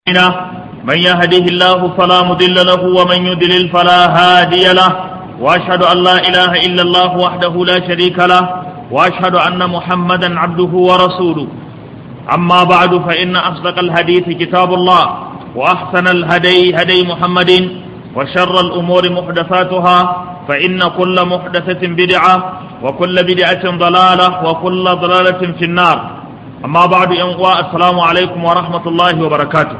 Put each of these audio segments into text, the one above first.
من يهده الله فلا مضل له ومن يضلل فلا هادي له واشهد ان لا اله الا الله وحده لا شريك له واشهد ان محمدا عبده ورسوله اما بعد فان اصدق الحديث كتاب الله واحسن الهدي هدي محمد وشر الامور محدثاتها فان كل محدثه بدعه وكل بدعه ضلاله وكل ضلاله في النار اما بعد ان السلام عليكم ورحمه الله وبركاته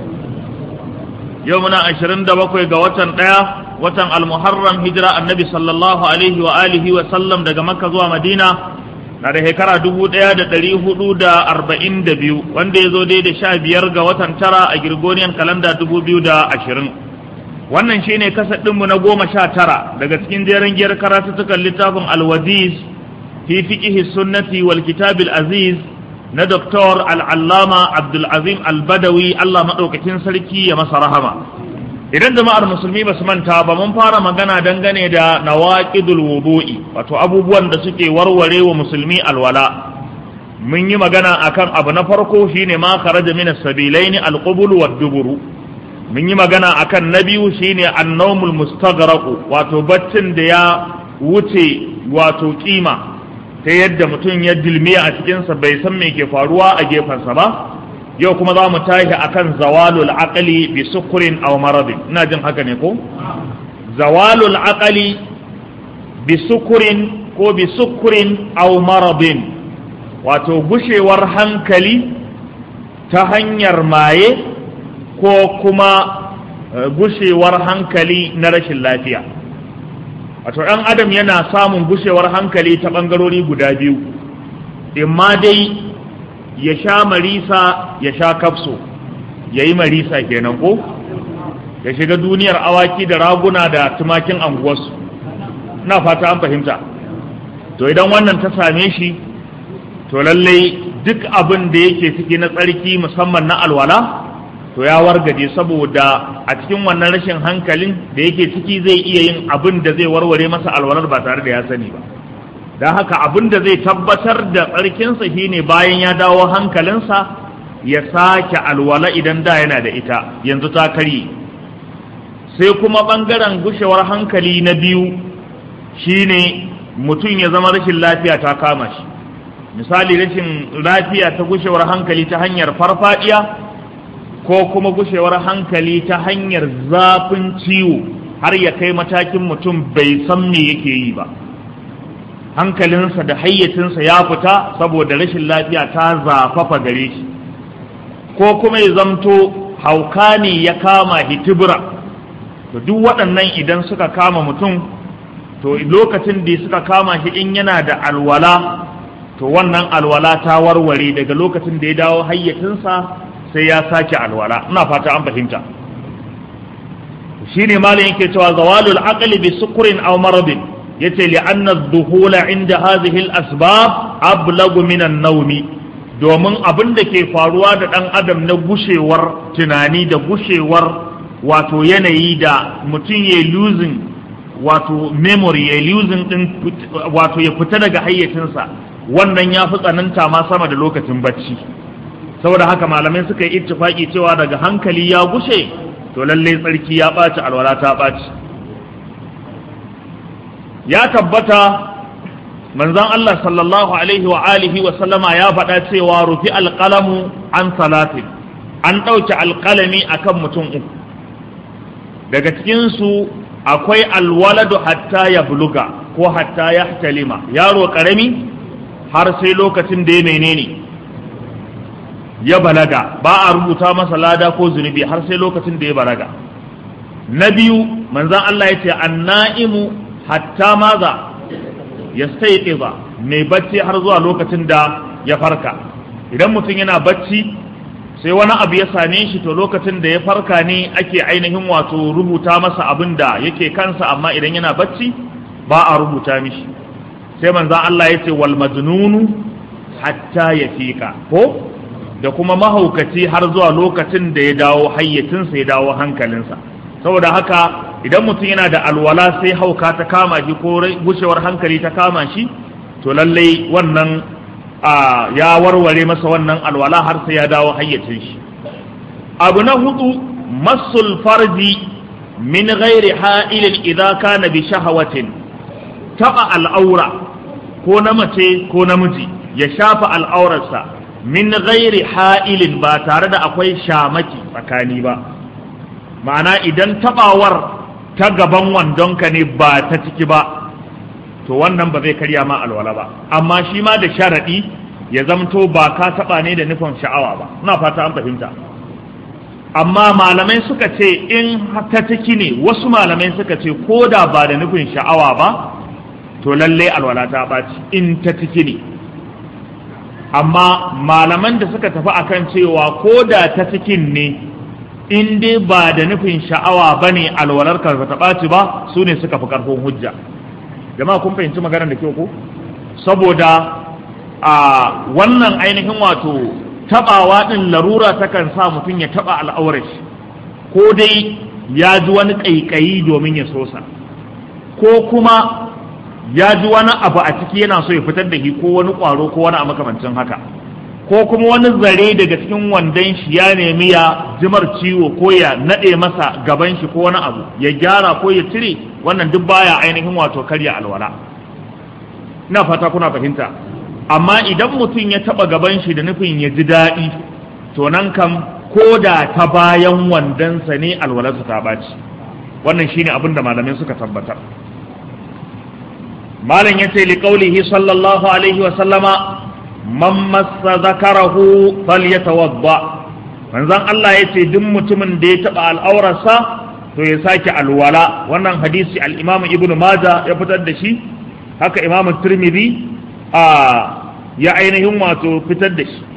yau muna ashirin da bakwai ga watan ɗaya watan almuharram hijira annabi sallallahu alaihi wa alihi wa sallam daga makka zuwa madina na da shekara dubu ɗaya da ɗari hudu da arba'in da biyu wanda ya zo dai da sha biyar ga watan tara a girgoniyan kalanda dubu biyu da ashirin wannan shine kasar ɗinmu na goma sha tara daga cikin jerin giyar karatuttukan littafin alwaziz fi fiqihi sunnati wal kitabil aziz na Dr. al'allama Abdulazim Albadawi Allah maɗaukakin sarki ya masa rahama. Idan jama'ar musulmi ba su manta ba mun fara magana dangane da nawaƙidul wudu'i wato abubuwan da suke warware wa musulmi alwala. Mun yi magana akan abu na farko shine ma kharaja min as-sabilaini al-qubul wa duburu. Mun yi magana akan na biyu shine an-nawmul mustaghraq wato baccin da ya wuce wato kima ta yadda mutum ya dilmiya a cikinsa bai san me ke faruwa a gefensa ba yau kuma za mu tashi akan zawalul aqali bi sukurin aw maradin ina jin haka ne ko zawalul aqali bi sukurin ko bi sukurin aw maradin wato gushewar hankali ta hanyar maye ko kuma gushewar hankali na rashin lafiya wato ɗan adam yana samun gushewar hankali ta ɓangarori guda biyu imma dai ya sha marisa ya sha kafso ya yi marisa kenan ko ya shiga duniyar awaki da raguna da tumakin anguwarsu na fata an fahimta to idan wannan ta same shi to lallai duk abin da yake ciki na tsarki musamman na alwala to ya wargaje saboda a cikin wannan rashin hankalin da yake ciki zai iya yin abin da zai warware masa alwalar ba tare da ya sani ba don haka abin da zai tabbatar da tsarkinsa shine bayan ya dawo hankalinsa ya sake alwala idan da yana da ita yanzu ta karye sai kuma ɓangaren gushewar hankali na biyu shine mutum ya zama rashin lafiya ta kama shi misali rashin lafiya ta gushewar hankali ta hanyar farfadiya ko kuma gushewar hankali ta hanyar zafin ciwo har ya kai matakin mutum bai san me yake yi ba hankalinsa da hayyacinsa ya fita saboda rashin lafiya ta zafafa gare shi ko kuma ya zamto hauka ne ya kama hitibira to duk waɗannan idan suka kama mutum to lokacin da suka kama shi in yana da alwala to wannan alwala ta warware daga lokacin da ya dawo hayyacinsa sai ya sake alwala ina fata an fahimta shine malam yake cewa zawalul aqli bi sukrin aw maradin yace li anna adh-dhuhula inda hadhihi al-asbab ablagu min an-nawmi domin abin da ke faruwa da dan adam na gushewar tunani da gushewar wato yanayi da mutum ya losing wato memory ya losing din wato ya fita daga hayyacinsa wannan ya fi tsananta ma sama da lokacin bacci saboda haka malamai suka yi ittifaki cewa daga hankali ya gushe to lalle tsarki ya ɓaci alwala ta ɓaci ya tabbata manzon Allah sallallahu alaihi wa alihi wa sallama ya faɗa cewa rufi alƙalamu an salatin an ɗauke alƙalami akan mutum uku daga cikinsu akwai alwaladu hatta ya buluga ko hatta ya talima yaro ƙarami har sai lokacin da ya menene ya balaga ba a rubuta masa lada ko zunubi har sai lokacin da ya balaga na biyu manzan Allah ya ce anna'imu hatta maza ya ba mai bacci har zuwa lokacin da ya farka idan mutum yana bacci sai wani abu ya same shi to lokacin da ya farka ne ake ainihin wato rubuta masa abin da yake kansa amma idan yana bacci ba a rubuta mishi sai manzan Allah ya ce wal majnunu hatta ya fika ko da kuma mahaukaci har zuwa lokacin da ya dawo hayyacinsa ya dawo hankalinsa saboda haka idan mutum yana da alwala sai hauka ta kama shi ko gushewar hankali ta kama shi to lallai wannan ya warware masa wannan alwala har sai ya dawo hayyacin shi abu na hudu masul farji min ghairi ha'ilin idza kana bi shahawatin taba al'aura ko na mace ko namiji ya shafa al'aurarsa min ghairi ha'ilin ba tare da akwai shamaki tsakani ba ma'ana idan tabawar ta gaban wandonka ne ba ta ciki ba to wannan ba zai karya ma alwala ba amma shi ma da sharaɗi ya zamto ba ka taɓa ne da nufin sha'awa ba ina fata an fahimta amma malamai suka ce in ta ciki ne wasu malamai suka ce ko da ba da nufin sha'awa ba to lalle alwala ta ɓaci in ta ciki ne amma malaman da suka tafi akan cewa ko da ta cikin ne in dai ba da nufin sha'awa ba ne alwalar ka ta ɓaci ba su ne suka fi ƙarfin hujja jama'a kun fahimci maganar da kyau ko saboda a wannan ainihin wato taɓawa ɗin larura takan sa mutum ya taɓa al'aurar shi ko dai ya ji wani ƙaiƙayi domin ya sosa ko kuma ya ji wani abu a ciki yana so ya fitar da shi ko wani ƙwaro ko wani a makamancin haka ko kuma wani zare daga cikin wandon shi ya nemi ya jimar ciwo ko ya naɗe masa gaban shi ko wani abu ya gyara ko ya cire wannan duk baya ainihin wato karya alwala ina fata kuna fahimta amma idan mutum ya taɓa gaban shi da nufin ya ji daɗi to nan kam ko da ta bayan wandonsa ne alwalarsa ta ɓaci wannan shine abin da malamai suka tabbatar malam ya ce liƙaulihi sallallahu alaihi wa sallama man massa zakarahu falyatawadda manzon Allah ya ce duk mutumin da ya taɓa al'aurarsa to ya sake alwala wannan hadisi al-Imam Ibn Majah ya fitar da shi haka Imam Tirmidhi a ya ainihin wato fitar da shi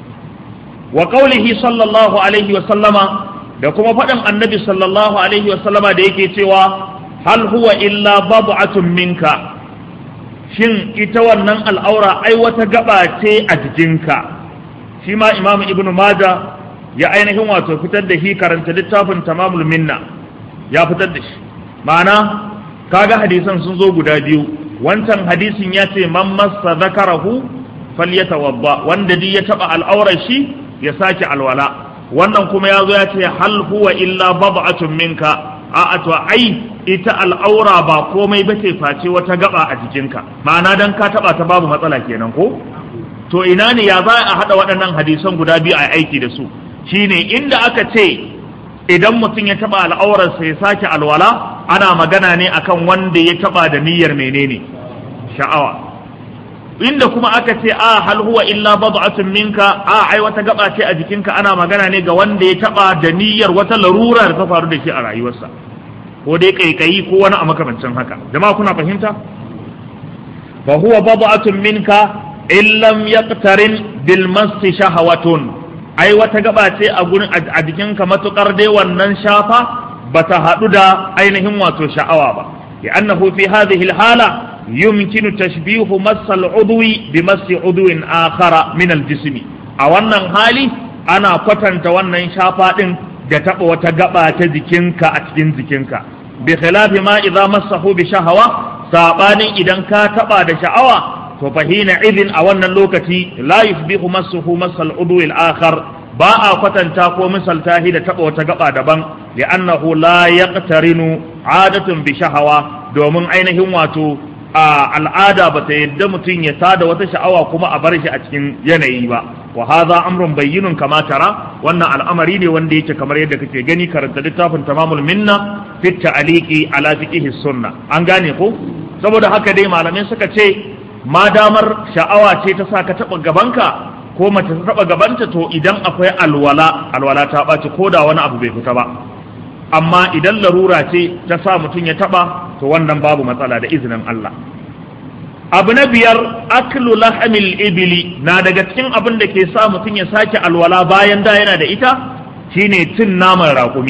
wa qaulihi sallallahu alaihi wa sallama da kuma faɗin annabi sallallahu alaihi wa sallama da yake cewa hal huwa illa bab'atun minka shin ita wannan al'aura ai wata gaba ce a jikinka shi ma imamu ibnu maja ya ainihin wato fitar da shi karanta littafin tamamul minna ya fitar da shi ma'ana kaga hadisan sun zo guda biyu wancan hadisin ya ce man massa zakarahu falyatawadda wanda duk ya taba al'aurar shi ya sake alwala wannan kuma ya zo ya ce hal huwa illa bab'atun minka a'a to ai ita al'aura ba komai ba ce face wata gaba a jikinka ma'ana dan ka taba ta babu matsala kenan ko to ina ne ya za a hada waɗannan hadisan guda biyu a aiki da su shine inda aka ce idan mutum ya taba al'aurar sai sake alwala ana magana ne akan wanda ya taba da niyyar menene sha'awa inda kuma aka ce a hal huwa illa bad'atun minka a ai wata gaba ce a jikinka ana magana ne ga wanda ya taba da niyyar wata larura da ta faru da shi a rayuwarsa ko dai kaikayi ko wani a makamancin haka jama'a kuna fahimta fa huwa bad'atun minka in lam yaqtarin bil masti shahawatun ai wata gaba ce a gurin a jikinka matukar dai wannan shafa bata hadu da ainihin wato sha'awa ba li'annahu fi hadhihi al-hala yumkinu tashbihu mass al-udwi bi mass udwin akhara min al-jismi a wannan hali ana kwatanta wannan shafa din da taba wata gaba ta jikinka a cikin jikinka bi khilafi ma idza massahu bi shahawa sabanin idan ka taba da sha'awa to fahina idin a wannan lokaci la yusbihu massuhu masal udwi al-akhar ba a kwatanta ko misalta shi da taba wata gaba daban li'annahu la yaqtarinu adatun bi shahawa domin ainihin wato a al'ada ba ta yadda mutum ya tada wata sha'awa kuma a bar shi a cikin yanayi ba wa hadha amrun bayyinun kama tara wannan al'amari ne wanda yake kamar yadda kake gani karanta littafin tamamul minna fi ta'liqi ala fiqhi sunna an gane ko saboda haka dai malamai suka ce ma damar sha'awa ce ta sa ka taba gabanka ko mace ta taba gabanta to idan akwai alwala alwala ta ɓaci ko da wani abu bai fita ba amma idan larura ce ta sa mutum ya taba to wannan babu matsala da izinin Allah abu na biyar aklu lahamil ibili na daga cikin abin da ke sa mutum ya sake alwala bayan da yana da ita shine cin naman raƙumi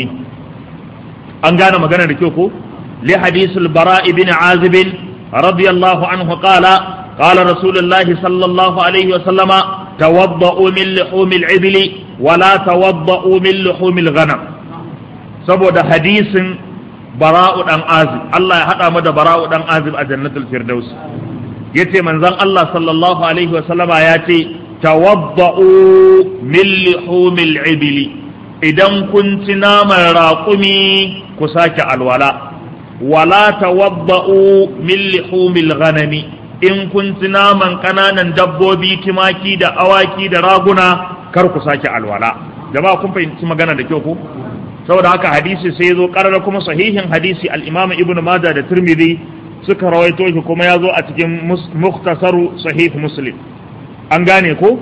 an gane magana da kyau ko li hadisul bara ibn azib radiyallahu anhu qala qala rasulullahi sallallahu alaihi wa sallama tawadda'u min luhumil ibli wa la tawadda'u min luhumil ghanam saboda hadisin bara'u dan azib Allah ya hada mu da bara'u dan azib a jannatul firdaus yace manzon Allah sallallahu alaihi wa sallama ya ce tawadda'u min lihumil ibli idan kun ci naman raƙumi ku sake alwala wala tawabba'u min lihumil ghanami in kun ci naman ƙananan dabbobi timaki da awaki da raguna kar ku sake alwala jama'a kun fahimci magana da kyau ko saboda haka hadisi sai zo karara kuma sahihin hadisi al-Imam Ibn Majah da Tirmidhi suka rawaito shi kuma ya zo a cikin mukhtasaru sahih Muslim an gane ko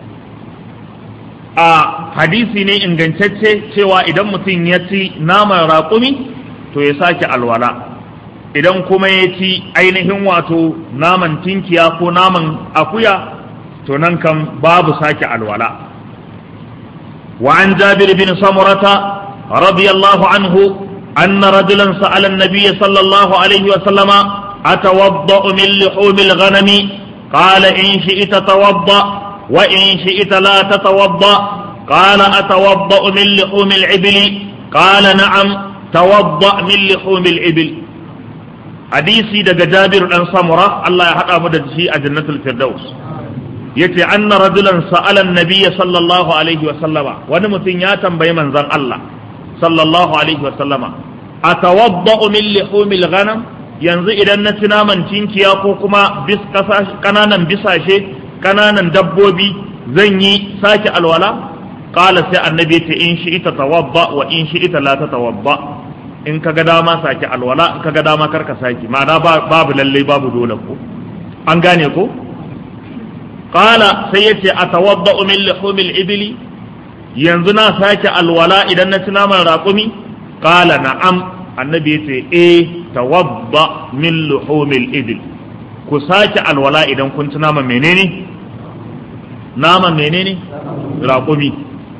a hadisi ne ingantacce cewa idan mutum ya ci naman raƙumi to ya sake alwala idan kuma ya ci ainihin wato naman tinkiya ko naman akuya to nan kan babu sake alwala وعن جابر بن سمرة رضي الله عنه أن رجلا سأل النبي صلى الله عليه وسلم أتوضأ من لحوم الغنم قال إن شئت توضأ وإن شئت لا تتوضأ قال أتوضأ من لحوم العبل قال نعم توضأ من لحوم العبل حديثي دق جابر بن سمرة الله يحقق مدد شيء جنة الفردوس yace anna rajulan sa'ala an-nabiy sallallahu alaihi wa sallama wani mutum ya tambayi manzon Allah sallallahu alaihi wa sallama atawadda'u min lihumil ghanam yanzu idan na ci naman cinkiya ko kuma bis kananan bisashe kananan dabbobi zan yi sake alwala qala sai annabi yace in shi ita tawadda wa in shi ita la tatawadda in kaga dama sake alwala in kaga dama karka sake ma'ana babu lalle babu dole ko an gane ko qala sai yace atawadda'u min lihumil ibli yanzu na sake alwala idan na ci naman raƙumi qala na'am annabi yace eh tawadda min luhumil ibli ku sake alwala idan kun ci naman menene naman menene raƙumi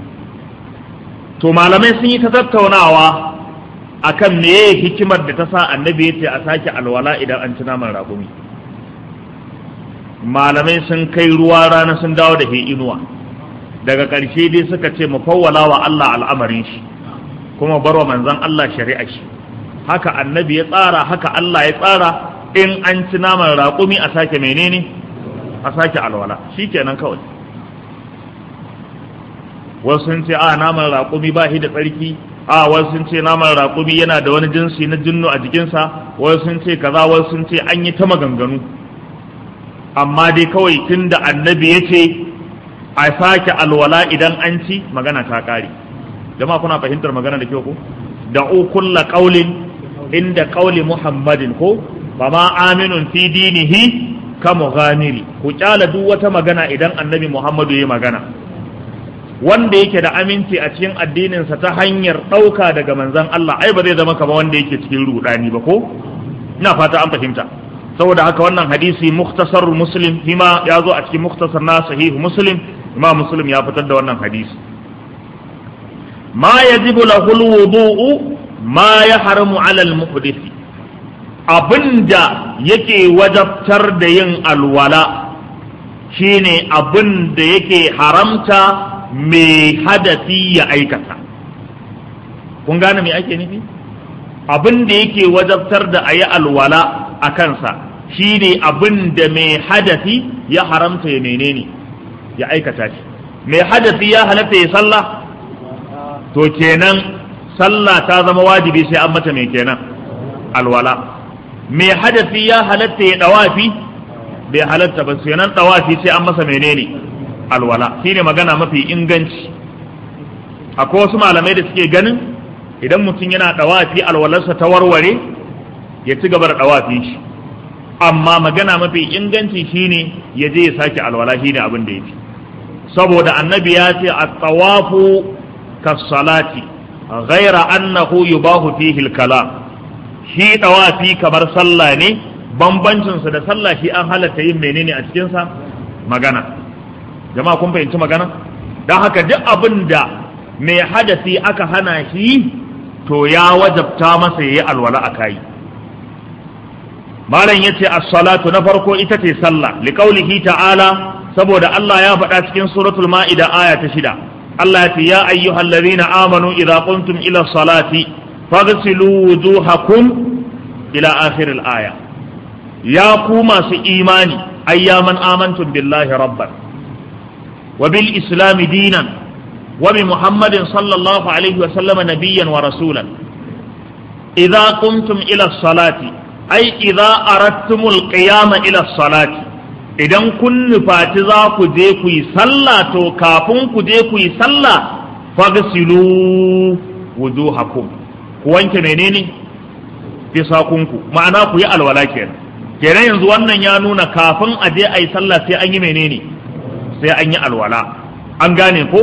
to malamai sun yi ta tattaunawa akan meye hikimar da ta sa annabi yace a sake alwala idan an ci naman raƙumi malamai sun kai ruwa rana sun dawo da he inuwa daga ƙarshe dai suka ce mu fawwala wa Allah al'amarin shi kuma barwa manzon Allah shari'a shi haka annabi ya tsara haka Allah ya tsara in an ci naman raƙumi a sake menene a sake alwala shikenan kawai wasu sun ce a naman raƙumi ba shi da tsarki a wasu sun ce naman raƙumi yana da wani jinsi na jinnu a jikinsa wasu sun ce kaza wasu sun ce an yi ta maganganu amma dai kawai tun da annabi ya ce a sake alwala idan an ci magana ta ƙare jama'a kuna fahimtar magana da kyau ko da kulla qaulin inda qauli muhammadin ko ba ma aminun fi dinihi ka mughaniri ku kyala duk wata magana idan annabi muhammadu ya magana wanda yake da aminci a cikin addininsa ta hanyar ɗauka daga manzon Allah ai ba zai zama kama wanda yake cikin rudani ba ko ina fata an fahimta saboda haka wannan hadisi muktasar muslim hima ya zo a cikin muktasar na sahih muslim imam muslim ya fitar da wannan hadisi ma yajibu lahu alwudu'u ma yahramu ala almuhdith abinda yake wajabtar da yin alwala shine abin da yake haramta mai hadafi ya aikata kun gane me ake nufi abin da yake wajabtar da a yi alwala a kansa shi ne abin da mai hadafi ya haramta ya menene ya aikata shi mai hadafi ya halatta ya sallah to kenan sallah ta zama wajibi sai an mata mai kenan alwala mai hadafi ya halatta ya dawafi bai halatta ba kenan dawafi sai an masa menene alwala shine magana mafi inganci akwai wasu malamai da suke ganin idan mutum yana dawafi alwalarsa ta warware ya ci gaba da dawafin shi amma magana mafi inganci shine ya je ya sake alwala shine abin da yake saboda annabi ya ce at-tawafu kas-salati ghaira annahu yubahu fihi al-kalam shi dawafi kamar sallah ne bambancin sa da sallah shi an halatta yin menene a cikin sa magana jama'a kun fahimci magana don haka duk abin da mai hadasi aka hana shi to ya wajabta masa yayi alwala a kai malam yace as-salatu na farko ita ce sallah liqaulihi ta'ala saboda Allah ya faɗa cikin suratul ma'ida aya ta shida Allah ya ce ya ayyuhallazina amanu idza qumtum ila salati faghsilu wujuhakum ila akhir al-aya ya ku masu imani ayyaman amantum billahi rabban wa bil islami dinan wa bi muhammadin sallallahu alaihi wa sallama nabiyyan wa rasulan idza qumtum ila salati ai idza aradtumul qiyama ila salati idan kun nufaci za ku je ku yi sallah to kafin ku je ku yi sallah fagsilu wujuhakum ku wanke menene fisakunku ma'ana ku yi alwala kenan kenan yanzu wannan ya nuna kafin a je a yi sallah sai an yi menene sai an yi alwala an gane ko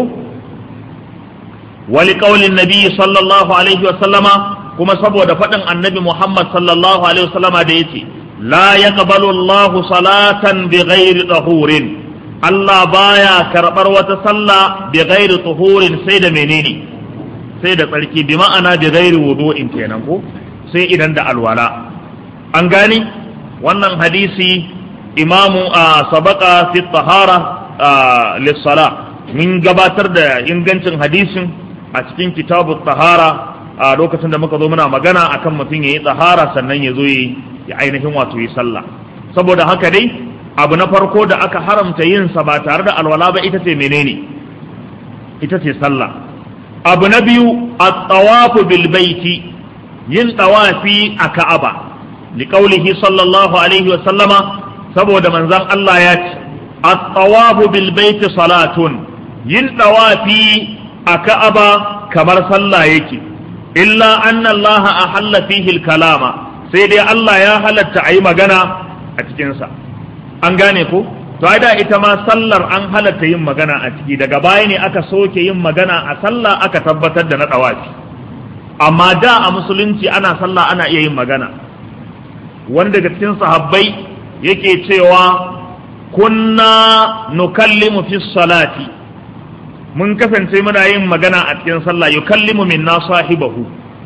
wali qaulin nabi sallallahu alaihi wa sallama kuma saboda faɗin annabi Muhammad sallallahu alaihi wa sallama da yace la yaqbalu Allahu salatan bighairi tahurin Allah baya karɓar wata sallah bi ghairi tuhurin sai da menene sai da tsarki bi ma'ana bi ghairi wudu'in kenan ko sai idan da alwala an gani wannan hadisi imamu a sabaka fi tahara lissala mun gabatar da ingancin hadisin a cikin kitabu tahara a lokacin da muka zo muna magana akan mutum ya yi tsahara sannan ya zo ya ainihin wato yi sallah saboda haka dai abu na farko da aka haramta yin sa ba tare da alwala ba ita ce menene ita ce sallah abu na biyu at-tawafu bil baiti yin tawafi a ka'aba liqaulihi sallallahu alaihi wa sallama saboda manzon Allah ya ce at-tawafu bil baiti salatun yin tawafi a ka'aba kamar sallah yake illa anna Allah ahalla fihi al-kalama sai dai Allah ya halatta ayi magana a cikin sa an gane ko to ai da ita ma sallar an halatta yin magana a ciki daga baya ne aka soke yin magana a sallah aka tabbatar da na dawafi amma da a musulunci ana sallah ana iya yin magana wani daga cikin sahabbai yake cewa kunna nukallimu fi salati mun kasance muna yin magana a cikin sallah yukallimu minna sahibahu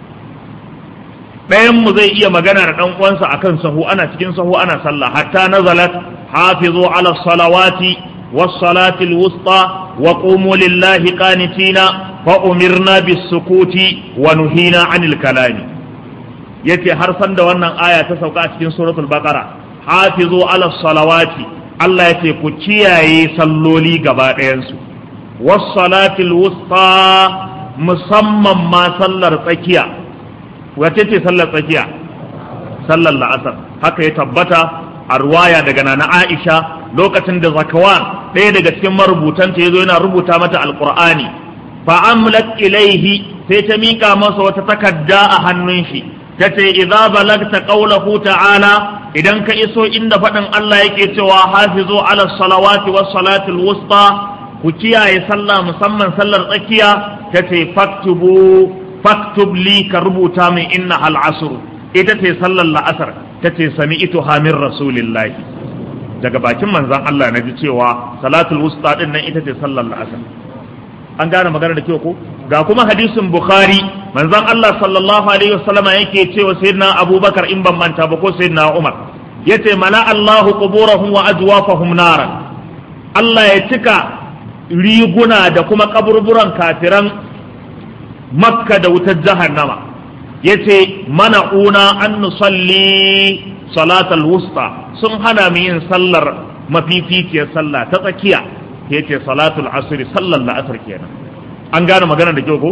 ɗayan mu zai iya magana da ɗan uwansa akan sahu ana cikin sahu ana sallah hatta nazalat hafizu ala salawati was salati al wusta wa qumu lillahi qanitina fa umirna bis sukuti wa nuhina anil kalami yace har san da wannan aya ta sauka a cikin suratul baqara hafizu ala salawati Allah yace ku kiyaye salloli gaba ɗayan su was salati al wusta musamman ma sallar tsakiya wace ce sallar tsakiya sallar la'asar haka ya tabbata a ruwaya daga nana aisha lokacin da zakawan ɗaya daga cikin marubutanta ya zo yana rubuta mata alƙur'ani fa amlat ilaihi sai ta miƙa masa wata takarda a hannun shi ta ce idza balagta qawlahu ta'ala idan ka iso inda faɗin Allah yake cewa hafizu ala salawati was salatil wusta ku kiyaye sallah musamman sallar tsakiya ta ce faktubu faktub li ka rubuta min inna hal asr ita ce sallar la'asar ta ce sami ito hamin rasulillahi daga bakin manzan Allah na ji cewa salatul wusta din nan ita ce sallar la'asar an gane magana da kyau ko ga kuma hadisin bukhari manzan Allah sallallahu alaihi wasallam yake cewa sayyidina abubakar in ban manta ba ko sayyidina umar yace mala Allahu quburahum wa ajwafahum naran Allah ya cika riguna da kuma kaburburan kafiran makka da wutar jahannama ya ce mana una an nusalli salatal wusta sun hana mu yin sallar mafificiyar sallah ta tsakiya ya ce salatul asiri sallar la'asar kenan an gane magana da kyau ko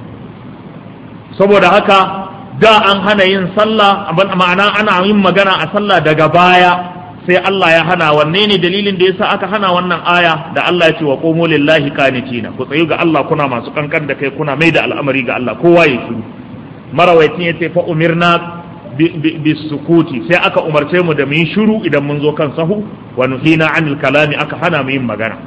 saboda haka da an hana yin sallah ma'ana ana yin magana a sallah daga baya sai Allah ya hana wanne ne dalilin da yasa aka hana wannan aya da Allah ya ce wa qumu lillahi qanitina ku tsayu ga Allah kuna masu kankan da kai kuna mai da al'amari ga Allah kowa ya shiru marawaitin ya ce fa umirna bisukuti sai aka umarce mu da mu yi shiru idan mun zo kan sahu wa nuhina anil kalami aka hana mu yin magana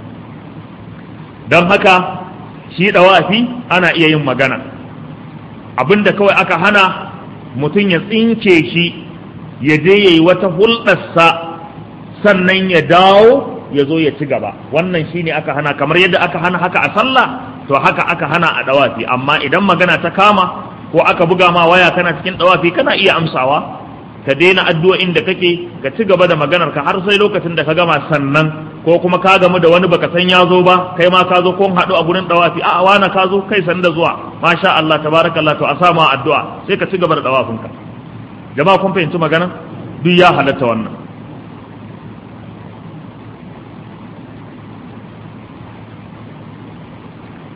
don haka shi dawafi ana iya yin magana abinda kawai aka hana mutum ya tsinke shi ya je ya yi wata hulɗarsa sannan ya dawo ya zo ya ci gaba wannan shine aka hana kamar yadda aka hana haka a sallah to haka aka hana a dawafi amma idan magana ta kama ko aka buga ma waya kana cikin dawafi kana iya amsawa ka daina addu'o'in da kake ka ci gaba da maganar ka har sai lokacin da ka gama sannan ko kuma ka gamu da wani baka san ya zo ba kai ma ka zo ko haɗu a gurin dawafi a wana ka zo kai san da zuwa masha Allah tabarakallah to a sa ma addu'a sai ka ci gaba da dawafinka jama'a kun fahimci magana duk ya halatta wannan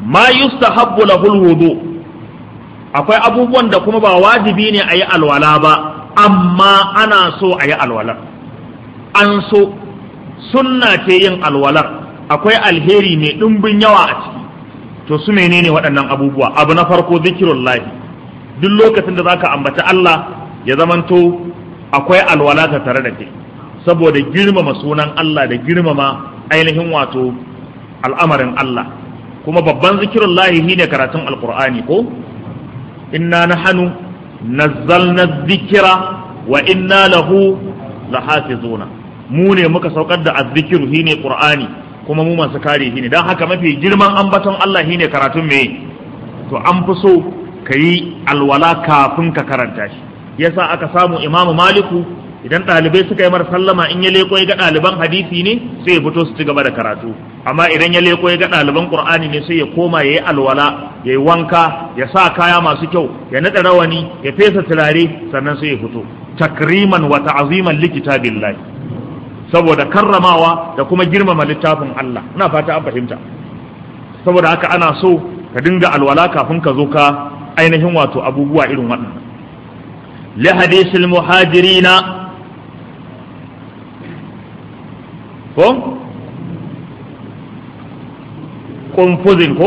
ma yustahabbu lahul wudu akwai abubuwan da kuma ba wajibi ne a yi alwala ba amma ana so a yi alwalar an so sunna ce yin alwalar akwai alheri mai ɗumbin yawa a ciki to su menene waɗannan abubuwa abu na farko zikirullahi duk lokacin da zaka ambaci Allah ya zamanto akwai alwala ta tare da kai saboda girmama sunan Allah da girmama ainihin wato al'amarin Allah kuma babban zikirullahi shine karatun alqur'ani ko inna nahnu nazzalna dhikra wa inna lahu lahafizuna mu ne muka saukar da azzikiru shine qur'ani kuma mu masu kare shi ne don haka mafi girman ambaton Allah shine karatun me to an fi so ka yi alwala kafin ka karanta shi yasa aka samu imamu maliku idan ɗalibai suka yi mar sallama in ya leko ya ga ɗaliban hadisi ne sai ya fito su ci gaba da karatu amma idan ya leko ya ga ɗaliban qur'ani ne sai ya koma ya yi alwala ya yi wanka ya sa kaya masu kyau ya naɗa rawani ya fesa turare sannan sai ya fito takriman wa ta'ziman li kitabillahi saboda karramawa da kuma girmama littafin Allah ina fata an fahimta saboda haka ana so ka dinga alwala kafin ka zo ka ainihin wato abubuwa irin waɗannan li hadisil muhajirina ko kunfuzin ko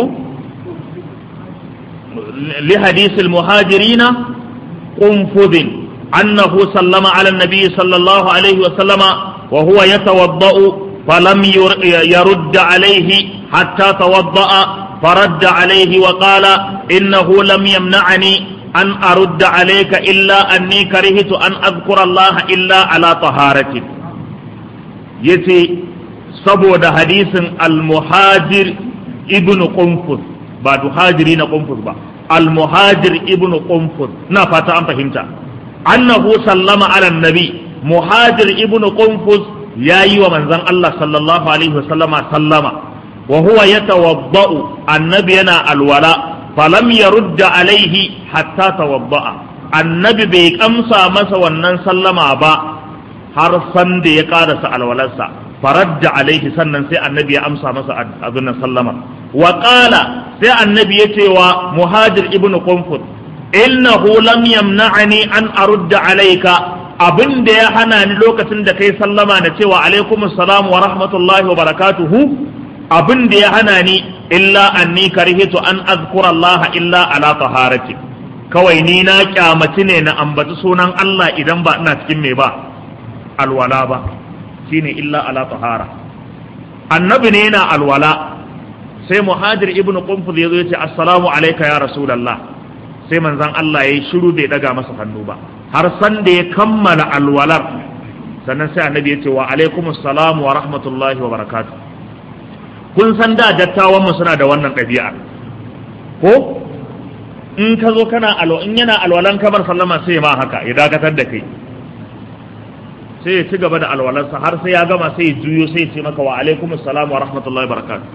li hadisil muhajirina kunfuzin annahu sallama ala nabi sallallahu alaihi wa sallama وهو يتوضأ فلم يرد عليه حتى توضأ فرد عليه وقال إنه لم يمنعني أن أرد عليك إلا أني كرهت أن أذكر الله إلا على طهارة يتي سبود حديث المهاجر ابن قنفذ بعد هاجرين قنفذ با المهاجر ابن قنفذ نفتا أن فهمت أنه سلم على النبي muhajir ibn qunfus ya yi wa manzon Allah sallallahu alaihi wasallama sallama wa huwa yatawadda'u annabi yana alwala falam yarudda alaihi hatta tawadda'a annabi bai kamsa masa wannan sallama ba har san da ya karasa alwalarsa faradda alaihi sannan sai annabi ya amsa masa abin sallama wa qala sai annabi ya ce wa muhajir ibn qunfus innahu lam yamna'ani an arudda alayka abin da ya hana ni lokacin da kai sallama na cewa alaikum assalam wa rahmatullahi wa barakatuhu abin da ya hana ni illa anni karhitu an azkura Allah illa ala taharati kawai ni na kyamaci ne na ambaci sunan Allah idan ba ina cikin me ba alwala ba shine illa ala tahara annabi ne yana alwala sai muhajir ibnu qunfuz yazo yace assalamu alayka ya rasulullah sai manzon Allah yayi shiru bai daga masa hannu ba har san da ya kammala alwalar sannan sai annabi ya ce wa alaikum assalamu wa rahmatullahi wa barakatuh kun san da dattawan mu suna da wannan ɗabi'a ko in ka zo kana alwa in yana alwalan kamar sallama sai ma haka ya dakatar da kai sai ya ci gaba da alwalarsa har sai ya gama sai ya juyo sai ya ce maka wa alaikum assalamu wa rahmatullahi wa barakatuh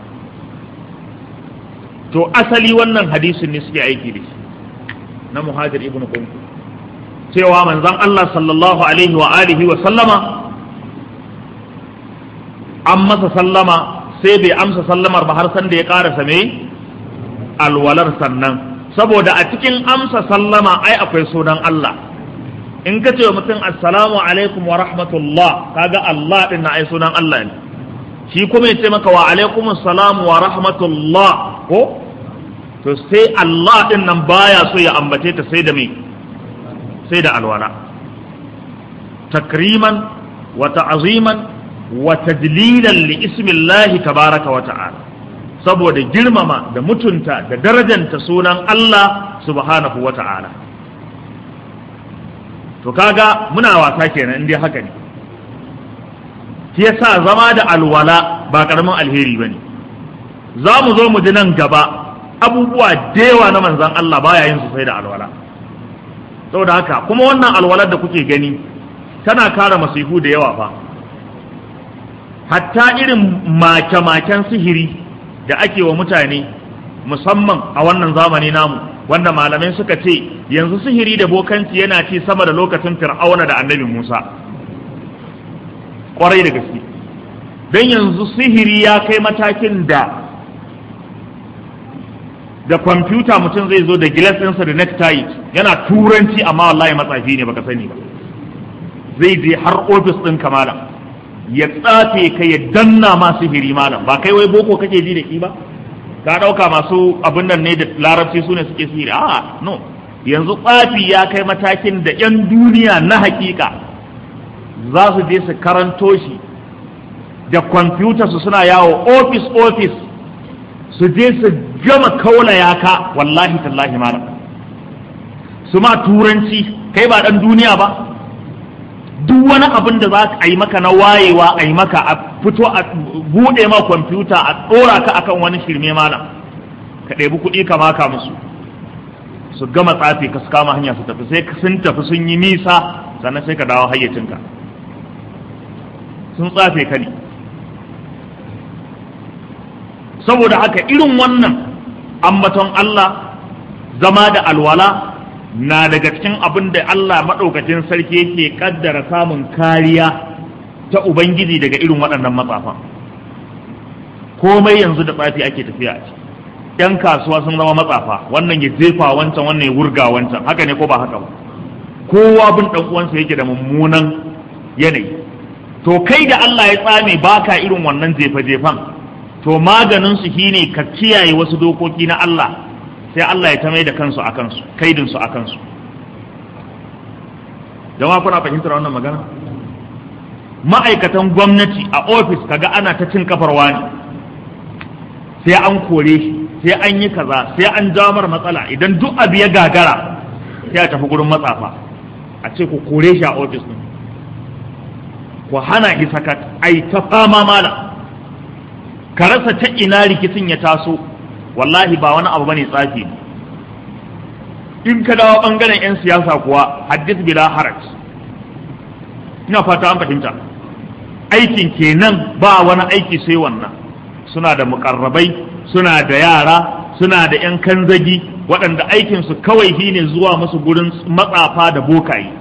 to asali wannan hadisin ne suke aiki da shi na muhajir ibnu qunqu cewa manzon Allah sallallahu alaihi wa alihi wa sallama an masa sallama sai bai amsa sallamar ba har san da ya karasa me alwalar sannan saboda a cikin amsa sallama ai akwai sunan Allah in ka ce wa mutum assalamu alaikum wa rahmatullah kaga Allah din na ai sunan Allah ne shi kuma ya ce maka wa alaikum assalam wa rahmatullah ko to sai Allah din nan baya so ya ambace ta sai da me sai da alwala takriman wa ta'ziman wa tadlilan li ismillahi tabaraka wa ta'ala saboda girmama da mutunta da darajanta sunan Allah subhanahu wa ta'ala to kaga muna wasa kenan indai haka ne shi yasa zama da alwala ba karamin alheri bane za mu zo mu ji nan gaba abubuwa da yawa na manzan Allah baya yin su sai da alwala saboda haka kuma wannan alwalar da kuke gani tana kare masifu da yawa fa hatta irin make-maken sihiri da ake wa mutane musamman a wannan zamani namu wanda malamai suka ce yanzu sihiri da bokanci yana ci sama da lokacin fir'auna da annabi musa kwarai da gaske don yanzu sihiri ya kai matakin da da kwamfuta mutum zai zo da gilas ɗinsa da necktie yana turanci amma wallahi matsafi ne baka sani ba zai je har ofis ɗin malam ya tsafe ka ya danna ma sihiri malam ba kai wai boko kake ji da ki ba ka ɗauka masu abin nan ne da larabci su ne suke sihiri a no yanzu tsafi ya kai matakin da 'yan duniya na hakika za su je su karanto shi da kwamfuta su suna yawo ofis ofis su je su gama kaula yaka wallahi tallahi malam su ma turanci kai ba ɗan duniya ba duk wani abin da za a yi maka na wayewa a yi maka a fito a buɗe ma kwamfuta a ɗora ka akan wani shirme malam ka ɗebi kuɗi ka maka musu su gama tsafi ka su kama hanya su tafi sai sun tafi sun yi nisa sannan sai ka dawo hayyacinka sun tsafe ka ne saboda haka irin wannan ambaton Allah zama da alwala na daga cikin abin da Allah maɗaukacin sarki yake ƙaddara samun kariya ta Ubangiji daga irin waɗannan matsafan komai yanzu da tsafi ake tafiya a ciki ‘yan kasuwa sun zama matsafa wannan ya jefa wancan wannan ya wurga wancan haka ne ko ba haka ba kowa bin ɗan uwansa yake da mummunan yanayi to kai da Allah ya tsame baka irin wannan jefa-jefan to maganin su shine ka kiyaye wasu dokoki na Allah sai Allah ya ta mai da kansu a kansu kaidin su a kansu jama'a kuna fahimtar wannan magana ma'aikatan gwamnati a ofis kaga ana ta cin kafar wani sai an kore shi sai an yi kaza sai an jamar matsala idan duk abu ya gagara sai a tafi gurin matsafa a ce ku kore shi a ofis din ku hana shi sakat ai ta fama mala ka rasa ta ina rikicin ya taso wallahi ba wani abu bane tsafi in ka dawo bangaren yan siyasa kuwa haddith bila haraj ina fata an fahimta aikin kenan ba wani aiki sai wannan suna da mukarrabai suna da yara suna da yan kanzagi waɗanda aikinsu kawai shine zuwa musu gurin matsafa da bokaye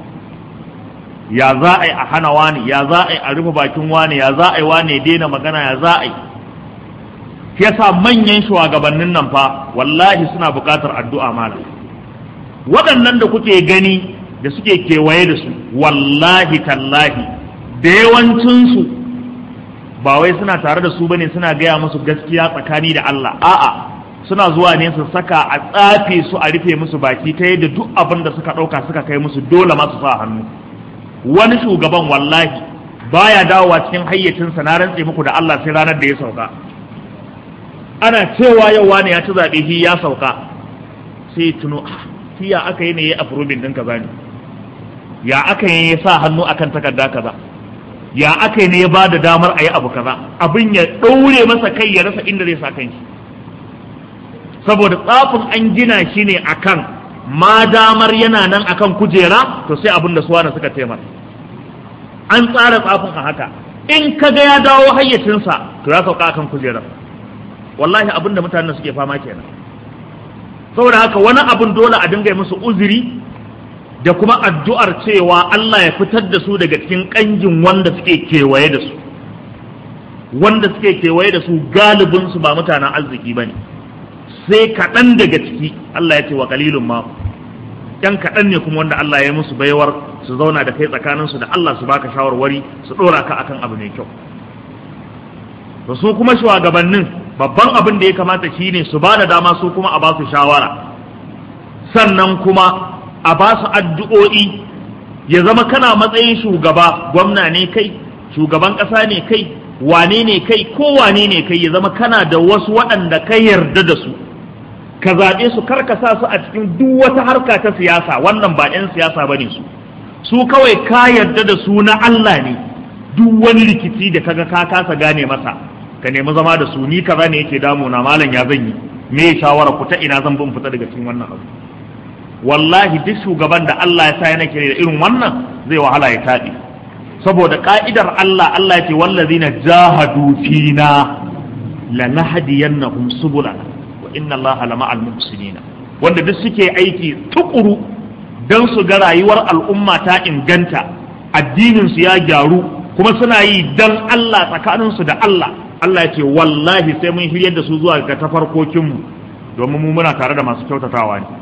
ya za a yi a hana wani ya za a yi a rufe bakin wani ya za a yi wani ya daina magana ya za a yi shi yasa manyan shugabannin nan fa wallahi suna buƙatar addu'a malam waɗannan da kuke gani da suke kewaye da su wallahi tallahi da yawancinsu ba wai suna tare da su bane suna gaya musu gaskiya tsakani da Allah a'a suna zuwa ne su saka a tsafe su a rufe musu baki ta yadda duk abin da suka ɗauka suka kai musu dole masu sa hannu wani shugaban wallahi baya dawowa cikin hayyacinsa na rantse muku da Allah sai ranar da ya sauka ana cewa yau wani ya ci zaɓe shi ya sauka sai tuno shi ya aka yi ne ya afrobin ɗin kaza ne ya aka yi ya sa hannu akan takarda kaza ya aka yi ne ya ba da damar a yi abu kaza abin ya ɗaure masa kai ya rasa inda zai sa kan shi saboda tsafin an gina shi ne akan ma damar yana nan akan kujera to sai abin da suwana suka taimaka an tsara tsafin a haka in ka ga ya dawo hayyacinsa to ya sauka akan kujerar wallahi abin da mutanen suke fama kenan saboda haka wani abin dole a dinga musu uzuri da kuma addu'ar cewa Allah ya fitar da su daga cikin kangin wanda suke kewaye da su wanda suke kewaye da su galibin su ba mutanen arziki bane sai kaɗan daga ciki Allah ya ce wa kalilun ma yan kaɗan ne kuma wanda Allah ya musu baiwar su zauna da kai tsakaninsu da Allah su baka shawarwari su ɗora ka akan abu mai kyau to su kuma shugabannin babban abin da ya kamata shine su ba da dama su kuma a ba su shawara sannan kuma a ba su addu'o'i ya zama kana matsayin shugaba gwamna ne kai shugaban ƙasa ne kai wane ne kai ko wane ne kai ya zama kana da wasu waɗanda ka yarda da su ka zaɓe su karkasa su a cikin duk wata harka ta siyasa wannan ba 'yan siyasa ba ne su su kawai ka yarda da su na Allah ne duk wani rikici da kaga ka kasa gane masa ka nemi zama da su ni kaza ne yake damuna malam ya zan yi me shawara ku ta ina zan bin fita daga cikin wannan abu wallahi duk shugaban da Allah ya sa yana kire da irin wannan zai wahala ya taɗi saboda ka'idar Allah Allah ya ce wallazina jahadu fina lanahdiyannahum subulana wa inna Allaha lama'al muhsinina wanda duk suke aiki tukuru dan su ga rayuwar al'umma ta inganta addinin su ya gyaru kuma suna yi dan Allah tsakanin su da Allah Allah ya ce wallahi sai mun hiryar da su zuwa ga tafarkokin mu domin mu muna tare da masu kyautatawa ne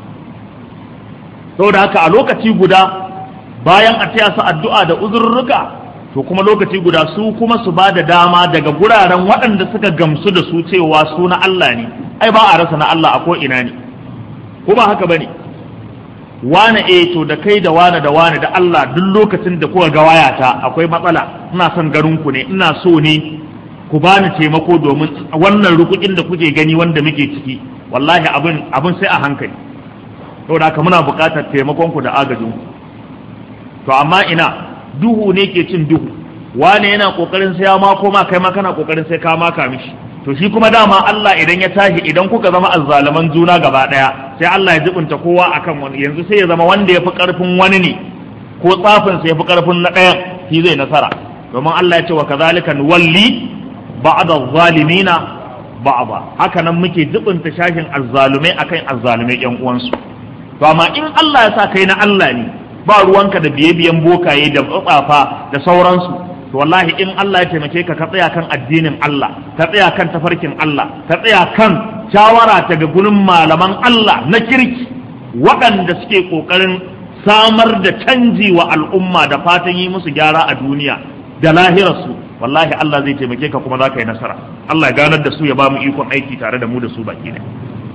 saboda haka a lokaci guda bayan a taya su addu'a da uzurruka to kuma lokaci guda su kuma su ba da dama daga guraren waɗanda suka gamsu da su cewa su na Allah ne ai ba a rasa na Allah a ko ina ne ko ba haka bane wane eh to da kai da wane da wane da Allah duk lokacin da kuka ga wayata akwai matsala ina son garin ku ne ina so ne ku bani taimako domin wannan rukukin da kuke gani wanda muke ciki wallahi abin abin sai a hankali saboda haka muna buƙatar taimakon ku da agajin ku to amma ina duhu ne ke cin duhu wane yana kokarin sai ya mako ma kai ma kana kokarin sai ka maka mishi to shi kuma dama Allah idan ya tashi idan kuka zama azzalaman juna gaba daya sai Allah ya jibunta kowa akan wani yanzu sai ya zama wanda ya fi karfin wani ne ko tsafin sai ya fi karfin na ɗayan shi zai nasara domin Allah ya ce wa kazalika nuwalli ba'da zalimina ba'da haka nan muke jibunta shashin azzalumai akan azzalumai yan uwansu to amma in Allah ya sa kai na Allah ne ba ruwanka da biye-biyen bokaye da tsafa da sauransu to wallahi in Allah ya taimake ka ka tsaya kan addinin Allah ka tsaya kan tafarkin Allah ka tsaya kan shawara ta ga gurin malaman Allah na kirki waɗanda suke ƙoƙarin samar da canji wa al'umma da fatan yi musu gyara a duniya da lahirarsu wallahi Allah zai taimake ka kuma za ka yi nasara Allah ya ganar da su ya ba mu ikon aiki tare da mu da su baki ne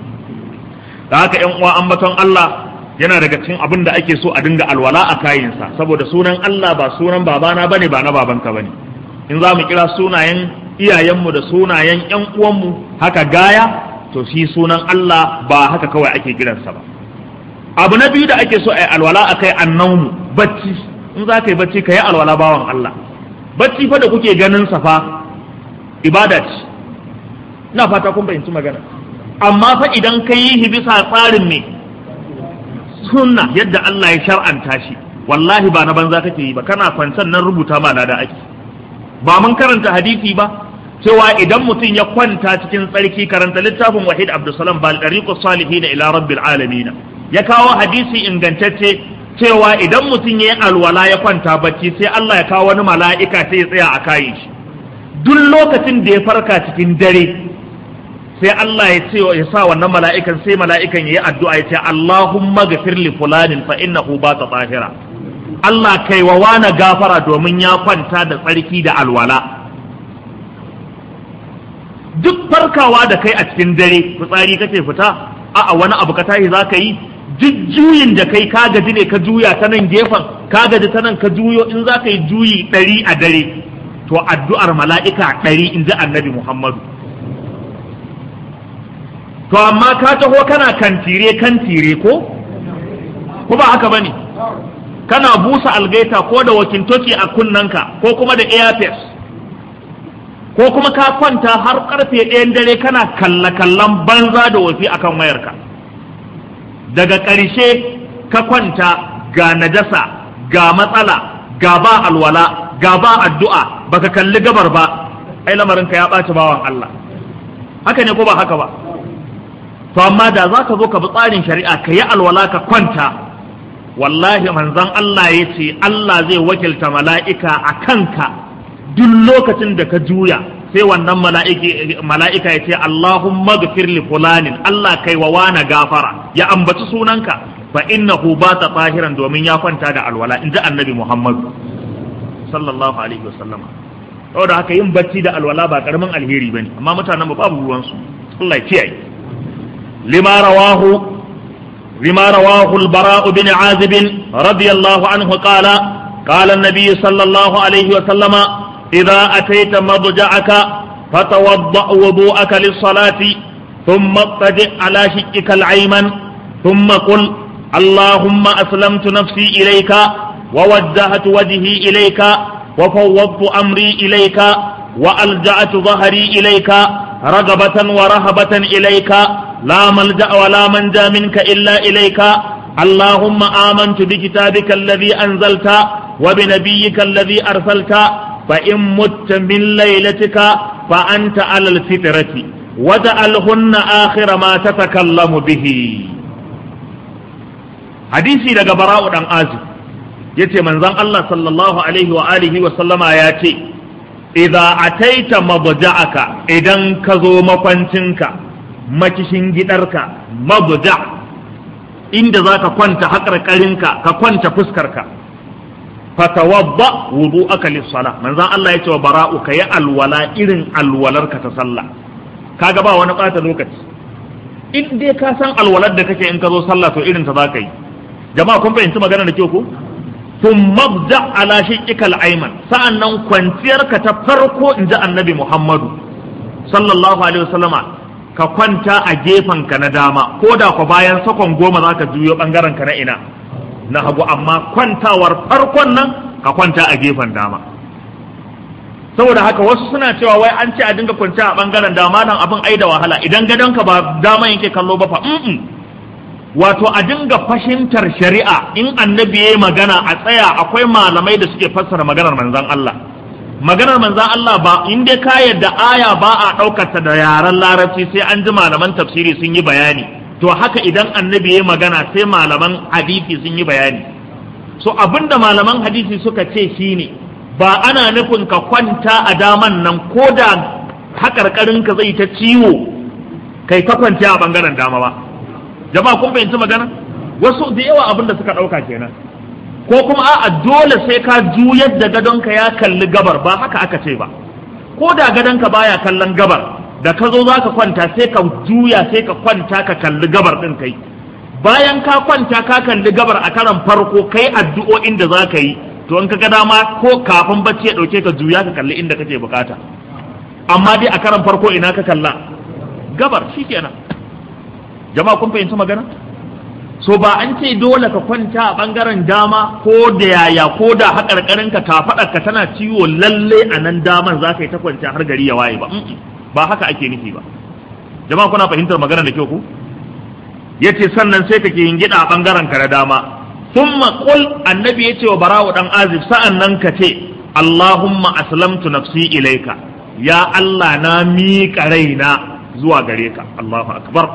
da haka ƴan uwa ambaton Allah yana daga cikin abin da ake so a dinga alwala a kayinsa saboda sunan Allah ba sunan babana bane ba na babanka bane in za mu kira sunayen iyayenmu da sunayen ƴan uwanmu haka gaya to shi sunan Allah ba haka kawai ake kiransa ba abu na biyu da ake so a yi alwala a kai annaumu bacci in za ka yi bacci ka yi alwala bawan Allah bacci fa da kuke ganin sa fa ibada ce ina fata kun fahimci magana amma fa idan ka yi bisa tsarin me sunna yadda Allah ya shar'anta shi wallahi ba na banza kake yi ba kana kwancan nan rubuta ma da ake ba mun karanta hadisi ba cewa idan mutum ya kwanta cikin tsarki karanta littafin wahid abdulsalam bal dariqu salihin ila rabbil alamin ya kawo hadisi ingantacce cewa idan mutum ya yi alwala ya kwanta bacci sai Allah ya kawo wani mala'ika sai ya tsaya a kayin shi duk lokacin da ya farka cikin dare sai Allah ya ce ya sa wannan mala'ikan sai mala'ikan ya yi addu'a ya ce Allahumma gafir li fulanin fa innahu ba ta tsahira Allah kai wa wani gafara domin ya kwanta da tsarki da alwala duk farkawa da kai a cikin dare fitsari kake fita a'a wani abu ka tashi za ka yi duk juyin da kai ka gaji ne ka juya ta nan gefen ka gaji ta nan ka juyo in za ka yi juyi ɗari a dare to addu'ar mala'ika ɗari in ji annabi Muhammadu to amma ka taho kana kantire kantire ko ko ba haka bane kana busa algaita ko da wakintoki a kunnanka ko kuma da airfest ko kuma ka kwanta har karfe ɗayan dare kana kalla kallan banza da wafi akan wayarka daga ƙarshe ka kwanta ga najasa ga matsala ga ba alwala ga ba addu'a baka kalli gabar ba ai lamarinka ya ɓaci bawan Allah haka ne ko ba haka ba to amma da za ka zo ka bi tsarin shari'a ka yi alwala ka kwanta wallahi manzon Allah ya ce Allah zai wakilta mala'ika a kanka duk lokacin da ka juya sai wannan mala'ika ya ce Allahumma gafir li fulanin Allah kai wa wana gafara ya ambaci sunanka fa innahu ba ta tsahiran domin ya kwanta da alwala in ji annabi Muhammad sallallahu alaihi wasallam saboda haka yin bacci da alwala ba karamin alheri bane amma mutanen ba babu ruwansu Allah ya kiyaye لما رواه لما رواه البراء بن عازب رضي الله عنه قال قال النبي صلى الله عليه وسلم إذا أتيت مضجعك فتوضأ وضوءك للصلاة ثم اضطجع على شقك الأيمن ثم قل اللهم أسلمت نفسي إليك ووجهت وجهي إليك وفوضت أمري إليك وألجأت ظهري إليك رغبة ورهبة إليك لا ملجأ ولا منجا منك إلا إليك اللهم آمنت بكتابك الذي أنزلت وبنبيك الذي أرسلت فإن مت من ليلتك فأنت على الفطرة وجعلهن آخر ما تتكلم به حديثي لك براء عن آزم yace manzon Allah sallallahu alaihi wa alihi wa sallama ya ce idza ataita mabja'aka idan ka zo makwancinka makishin gidarka mabda inda za ka kwanta haƙarƙarinka ka kwanta fuskarka fatawadda wudu'aka lis-sala manzon Allah ya ce wa bara'u ka yi alwala irin alwalarka ta sallah kaga ba wani ɓata lokaci in dai ka san alwalar da kake in ka zo sallah to irin ta za ka yi jama'a kun fahimci magana da kyau ko tun mabda ala shiqqikal ayman sa'annan kwanciyarka ta farko in ji annabi Muhammadu sallallahu alaihi wasallama ka kwanta a gefen ka na dama ko da ku bayan sakon goma za ka juyo bangaren ka na ina na hagu amma kwantawar farkon nan ka kwanta a gefen dama saboda haka wasu suna cewa wai an ce a dinga kwanciya a bangaren dama nan abin ai da wahala idan gadonka ba dama yake kallo ba fa wato a dinga fahimtar shari'a in annabi ya magana a tsaya akwai malamai da suke fassara maganar manzan Allah maganar manzan Allah ba in dai ka yadda aya ba a ɗaukar ta da yaren larabci sai an ji malaman tafsiri sun yi bayani to haka idan annabi ya magana sai malaman hadisi sun yi bayani so abinda malaman hadisi suka ce shine ba ana nufin ka kwanta a daman nan ko da haƙarƙarinka zai ta ciwo kai ta kwanta a ɓangaren dama ba jama'a kun fahimci magana wasu da yawa abin da suka ɗauka kenan ko kuma a'a dole sai ka juyar da gadonka ya kalli gabar ba haka aka ce ba ko da gadonka baya kallon gabar da ka zo za ka kwanta sai ka juya sai ka kwanta ka kalli gabar ɗin kai bayan ka kwanta ka kalli gabar a karan farko kai addu'o'in da za ka yi to in ka ga dama ko kafin bacci ya ɗauke ka juya ka kalli inda kake bukata amma dai a karan farko ina ka kalla gabar shikenan jama'a kun fahimci magana so ba an ce dole ka kwanta a bangaren dama ko da yaya ko da haƙarƙarin ka ka tana ciwo lalle a nan daman za ka yi ta kwanta har gari ya waye ba ba haka ake nufi ba jama'a kuna fahimtar magana da kyau ku yace sannan sai kake yin gida a bangaren ka na dama thumma qul annabi yace wa bara'u dan azib sa'annan ka ce Allahumma aslamtu nafsi ilaika ya Allah na miƙa raina zuwa gare ka Allahu akbar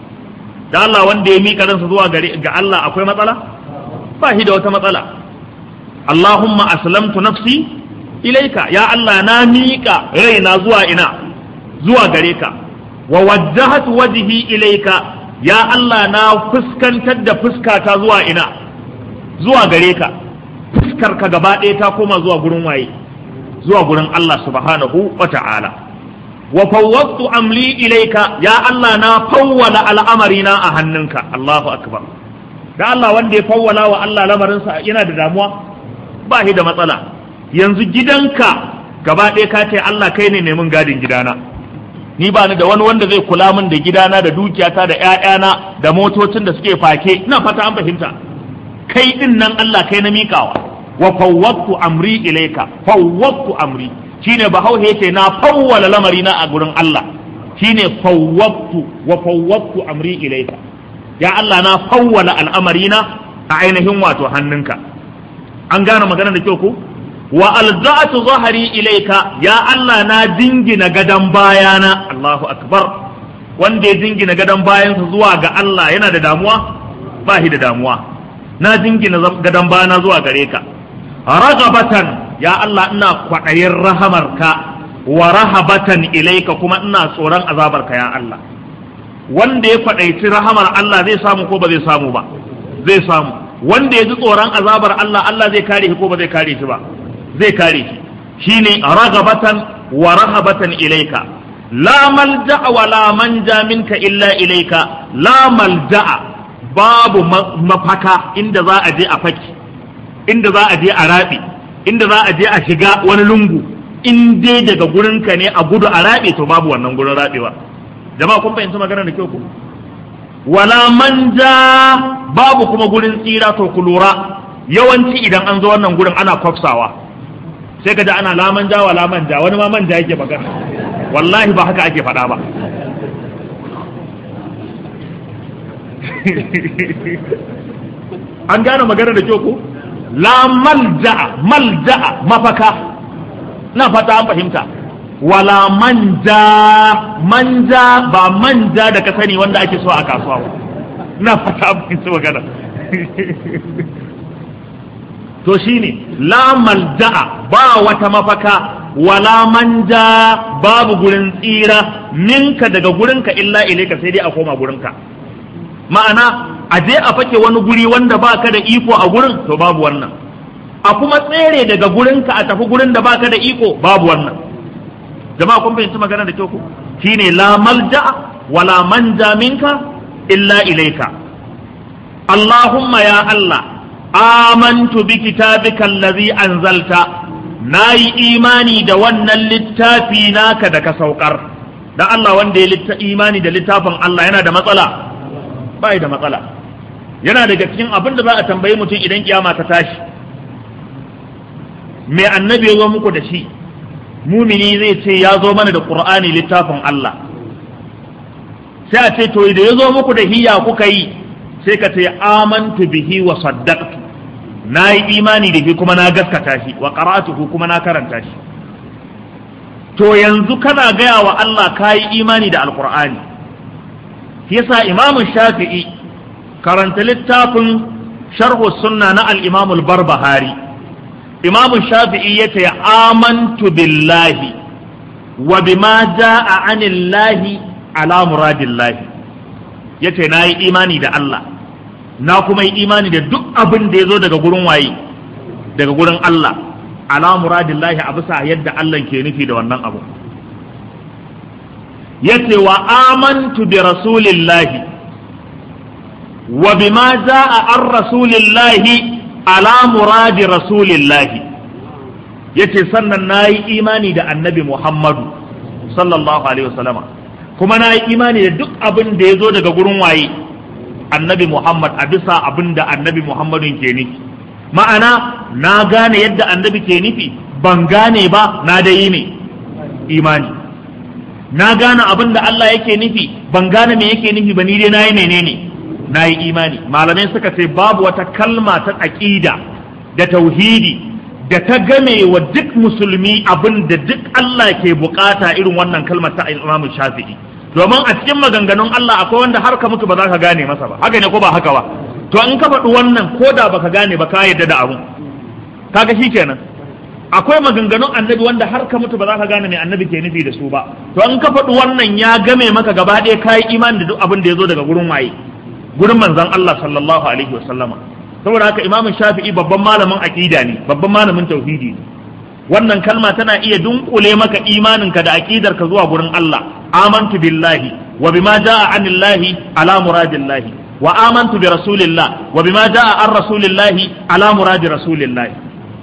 da Allah wanda ya miƙa ransa zuwa gare ga Allah akwai matsala ba shi da wata matsala Allahumma aslamtu nafsi ilaika ya Allah na miƙa raina zuwa ina zuwa gare ka wa wajjahatu wajhi ilaika ya Allah na fuskantar da fuskata zuwa ina zuwa gare ka fuskar ka gaba ɗaya ta koma zuwa gurin waye zuwa gurin Allah subhanahu wa ta'ala wa fawwaqtu amli ilayka ya Allah na fawwala al'amarina a hannunka Allahu akbar da Allah wanda ya fawwala wa Allah lamarinsa yana da damuwa ba shi da matsala yanzu gidanka gaba ɗaya ka ce Allah kai ne neman gadin gidana ni ba ni da wani wanda zai kula min da gidana da dukiyata da ƴaƴana da motocin da suke fake ina fata an fahimta kai din nan Allah kai na mikawa wa fawwaqtu amri ilayka fawwaqtu amri shine bahaushe yace na fawwala lamarina a gurin Allah shine fawwaqtu wa fawwaqtu amri ilayka ya Allah na fawwala al'amarina a ainihin wato hannunka an gane magana da kyau ko wa alza'atu zahari ilayka ya Allah na dingina gadan bayana Allahu akbar wanda ya dingina gadan bayansa zuwa ga Allah yana da damuwa ba shi da damuwa na dingina gadan bayana zuwa gare ka ragabatan ya Allah ina kwaɗayin rahamarka wa rahabatan ilaika kuma ina tsoron azabarka ya Allah wanda ya kwaɗaici rahamar Allah zai samu ko ba zai samu ba zai samu wanda ya ji tsoron azabar Allah Allah zai kare shi ko ba zai kare shi ba zai kare shi shine ragabatan wa rahabatan ilaika la malja'a wa la manja minka illa ilaika la malja'a babu mafaka inda za a je a faki inda za a je a rabi inda za a je a shiga wani lungu in dai daga gurinka ne a gudu a rabe to babu wannan gurin rabewa jama'a kun fahimci magana da kyau ku wala manja babu kuma gurin tsira to ku lura yawanci idan an zo wannan gurin ana kwafsawa sai ka ji ana la manja wa la manja wani ma manja yake magana wallahi ba haka ake faɗa ba an gane magana da kyau ko la malja'a malja'a mafaka na fata an fahimta wala manja manja ba manja da ka sani wanda ake so a kasuwa ba na fata an fahimta magana to shine la malja'a ba wata mafaka wala manja babu gurin tsira minka daga gurinka illa ilaika sai dai a koma gurinka ma'ana a je a fake wani guri wanda baka da iko a gurin to babu wannan a kuma tsere daga gurinka a tafi gurin da baka da iko babu wannan jama'a kun fahimci magana da kyau ku shine la malja wala manja minka illa ilaika Allahumma ya Allah amantu bi kitabika allazi anzalta nayi imani da wannan littafi naka da ka saukar dan Allah wanda ya litta imani da littafin Allah yana da matsala bai da matsala yana daga cikin abin da za a tambayi mutum idan kiyama ta tashi me annabi ya zo muku da shi mumini zai ce ya zo mana da qur'ani littafin Allah sai a ce to da ya zo muku da hiya kuka yi sai ka ce amantu bihi wa saddaqtu na yi imani da shi kuma na gaskata shi wa qara'atuhu kuma na karanta shi to yanzu kana gaya wa Allah ka yi imani da alqur'ani yasa imamu shafi'i karanta littafin sharhu sunna na al-imam al-barbahari imamu shafi'i yace amantu billahi wa bima jaa anillahi ala muradillahi yace na yi imani da Allah na kuma yi imani da duk abin da ya zo daga gurin waye daga gurin Allah ala muradillahi a bisa yadda Allah ke nufi da wannan abu yace wa amantu bi rasulillahi wa bima jaa an rasulillahi ala muradi rasulillahi yace sannan nayi imani da annabi Muhammadu sallallahu alaihi wasallama kuma na yi imani da duk abin da ya zo daga gurin waye annabi Muhammad a bisa abin da annabi Muhammadun ke nufi ma'ana na gane yadda annabi ke nufi ban gane ba na da yi ne imani na gane abin da Allah yake nufi ban gane me yake nufi ba ni dai na yi menene na yi imani malamai suka ce babu wata kalma ta aƙida da tauhidi da ta game wa duk musulmi abin da duk Allah ke bukata irin wannan kalmar ta Imam Shafi'i domin a cikin maganganun Allah akwai wanda har ka mutu ba za ka gane masa ba haka ne ko ba haka ba to in ka faɗi wannan ko da baka gane ba ka yadda da abun kaga kenan akwai maganganun annabi wanda har ka mutu ba za ka gane mai annabi ke nufi da su ba to in ka faɗi wannan ya game maka gaba ɗaya ka yi imani da duk abin da ya zo daga gurin waye gurin manzon Allah sallallahu alaihi wasallama saboda haka imamu shafi'i babban malamin aqida ne babban malamin tauhidi ne wannan kalma tana iya dunkule maka imaninka da aqidarka zuwa gurin Allah amantu billahi wa bima jaa anillahi ala muradillahi wa amantu bi rasulillah wa bima jaa an rasulillahi ala muradi rasulillahi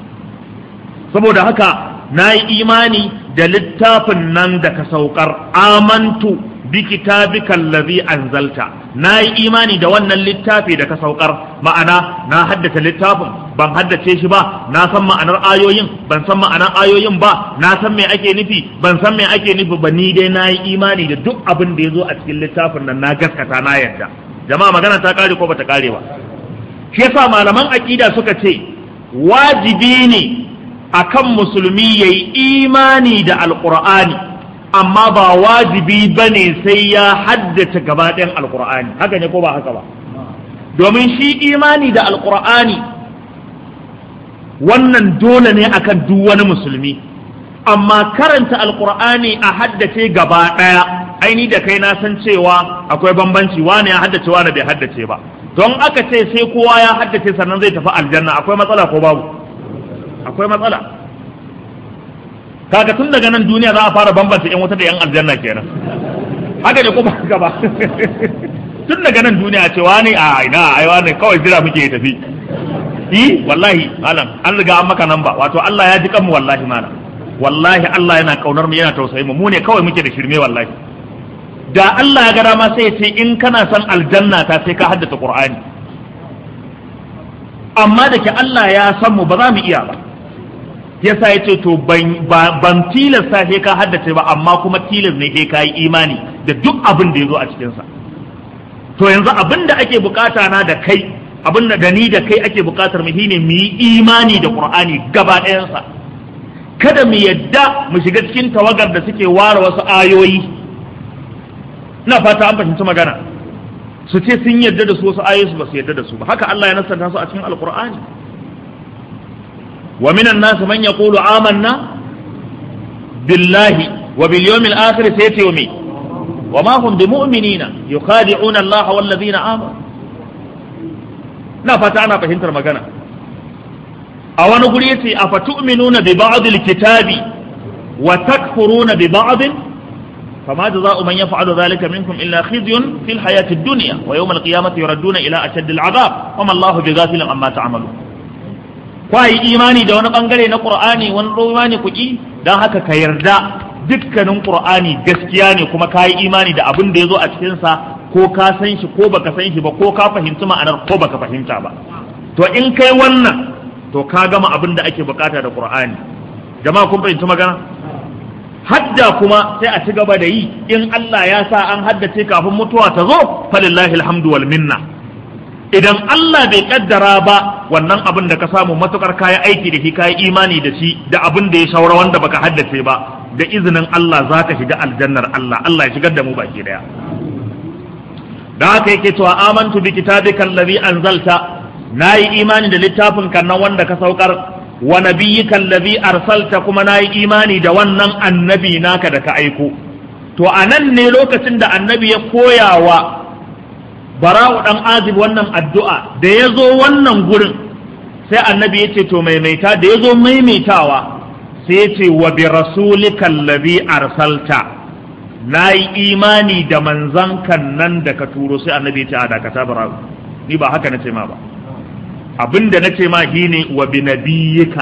saboda haka nayi imani da littafin nan da ka saukar amantu bi kitabika allazi anzalta na yi imani da wannan littafi da ka saukar ma'ana na haddace littafin ban haddace shi ba na san ma'anar ayoyin ban san ma'anar ayoyin ba na san me ake nufi ban san me ake nufi ba ni dai na yi imani da duk abin da ya zo a cikin littafin nan na gaskata na yarda jama'a magana ta kare ko bata kare ba shi yasa malaman aqida suka ce wajibi ne akan musulmi yayi imani da alqur'ani amma ba wajibi ba ne sai ya haddace gaba ɗayan alƙur'ani haka ne ko ba haka ba domin shi imani da alƙur'ani wannan dole ne akan duk wani musulmi amma karanta alƙur'ani a haddace gaba ɗaya aini da kai na san cewa akwai bambanci wane ya haddace wane bai haddace ba don aka ce sai kowa ya haddace sannan zai tafi aljanna akwai matsala ko babu akwai matsala kaga tun daga nan duniya za a fara bambanta yan wuta da yan aljanna kenan haka ne kuma haka ba tun daga nan duniya ce wani a ina ai wani kawai jira muke tafi yi wallahi malam an riga an maka nan ba wato Allah ya ji kanmu wallahi malam wallahi Allah yana kaunar mu yana tausayi mu mu ne kawai muke da shirme wallahi da Allah ya ga dama sai ya ce in kana son aljanna ta sai ka haddace Qur'ani amma da ke Allah ya san mu ba za mu iya ba yasa ya ce to ban tilasta sai ka haddace ba amma kuma tilas ne sai ka yi imani da duk abin da ya zo a cikinsa to yanzu abin da ake bukata na da kai abin da da ni da kai ake bukatar mu shine mu yi imani da qur'ani gaba ɗayansa kada mu yadda mu shiga cikin tawagar da suke ware wasu ayoyi ina fata an fahimci magana su ce sun yadda da su wasu ayoyi su ba su yadda da su ba haka Allah ya nasanta su a cikin alqur'ani ومن الناس من يقول آمنا billahi wa bil yawmil akhir sai ce me wa ma hum bimu'minina yukhadi'una Allah wal ladina amanu na fata ana fahimtar magana a wani guri yace afatu'minuna bi ba'd al-kitabi wa takfuruna bi ba'd فما جزاء من يفعل ذلك منكم إلا خزي في الحياة الدنيا ويوم القيامة يردون إلى أشد العذاب وما الله بغافل عما تعملون kwayi imani da wani bangare na qur'ani wani imani kuki dan haka ka yarda dukkanin qur'ani gaskiya ne kuma kayi imani da abin da yazo a cikin sa ko ka san shi ko baka san shi ba ko ka fahimci ma'anar ko baka fahimta ba to in kai wannan to ka gama abin da ake bukata da qur'ani jama'a kun fahimci magana hadda kuma sai a ci gaba da yi in Allah ya sa an haddace kafin mutuwa ta zo falillahi alhamdu wal minna idan Allah bai kaddara ba wannan abin da ka samu matukar kayi aiki da shi kayi imani da shi da abin da ya shaura wanda baka haddace ba da izinin Allah za ka shiga aljannar Allah Allah ya shigar da mu baki daya da haka yake cewa amantu bi kitabika allazi anzalta nayi imani da littafin kan nan wanda ka saukar wa nabiyyika allazi arsalta kuma nayi imani da wannan annabi naka da ka aiko to anan ne lokacin da annabi ya koya wa bara'u dan azib wannan addu'a da ya zo wannan gurin sai annabi ya ce to maimaita da ya zo maimaitawa sai ya ce wa bi rasulika allazi arsalta nayi imani da manzan kan nan da ka turo sai annabi ya ce a dakata bara'u ni ba haka nace ma ba abinda na ce ma shine wa bi nabiyyika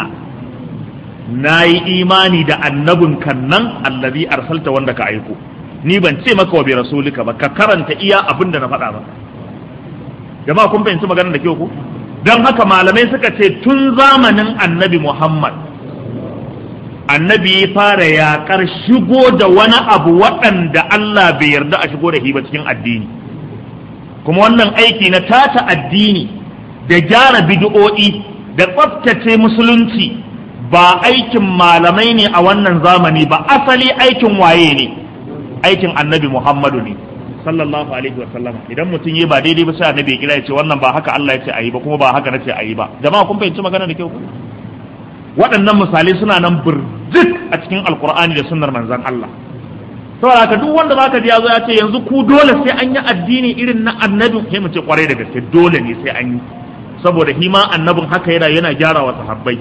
na yi imani da annabin kan nan allazi arsalta wanda ka aiko ni ban ce maka wa bi rasulika ba ka karanta iya abinda na faɗa ba jama'a kun fahimci maganar da kyau ku don haka malamai suka ce tun zamanin annabi muhammad annabi ya fara yaƙar shigo da wani abu waɗanda allah bai yarda a shigo da shi ba cikin addini kuma wannan aiki na tata addini da gyara bid'o'i da tsaftace musulunci ba aikin malamai ne a wannan zamani ba asali aikin waye ne aikin annabi muhammadu ne sallallahu alaihi wa sallama idan mutum yi ba daidai ba sai annabi ya kira ya ce wannan ba haka Allah ya ce ayi ba kuma ba haka nace ayi ba jama'a kun fahimci magana da kyau waɗannan misalai suna nan burjik a cikin alkur'ani da sunnar manzon Allah saboda haka duk wanda zaka ji ya zo ya ce yanzu ku dole sai an yi addini irin na annabi sai mu ce kwarai da gaske dole ne sai an yi saboda hima annabin haka yana yana gyara wa sahabbai